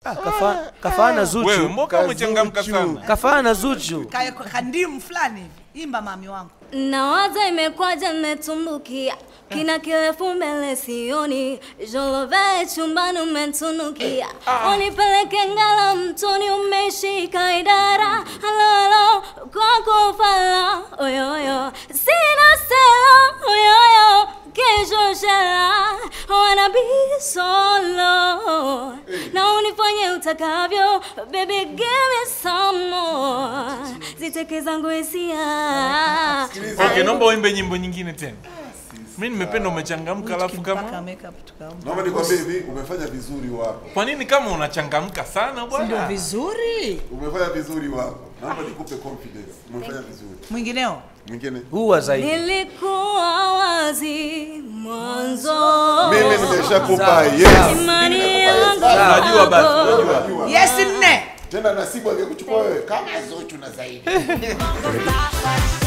Ah, kafa, kafana Zuchu. Wewe mboka umechangamka Kazuchu. sana. Kafana Zuchu. Ka- kandimu fulani hivi imba mami wangu Nawaza imekwaje nimetumbukia kina kirefu mbele sioni jolove chumbani umetunukia unipeleke ngala mtoni umeshika idara halo halo kwako fala oyoyo sina selo oyoyo kesho shela wanna be solo na unifanye utakavyo baby give me some more ziteke zangu hisia Okay, naomba uimbe nyimbo nyingine tena. Mimi nimependa umechangamka alafu mpaka kama makeup tukaomba Naomba nikwambie hivi, umefanya vizuri wapo. kwa nini kama unachangamka sana ndio bwana? vizuri Umefanya vizuri wapo. Naomba nikupe confidence. Umefanya vizuri. mwingineo Mwingine? Huwa zaidi. Nilikuwa wazi mwanzo, Mimi nimeshakupa yes. imani yangu Unajua basi, kwako. unajua. yes nne Tena nasibu angekuchukua wewe kama Zuchu na zaidi. Bye.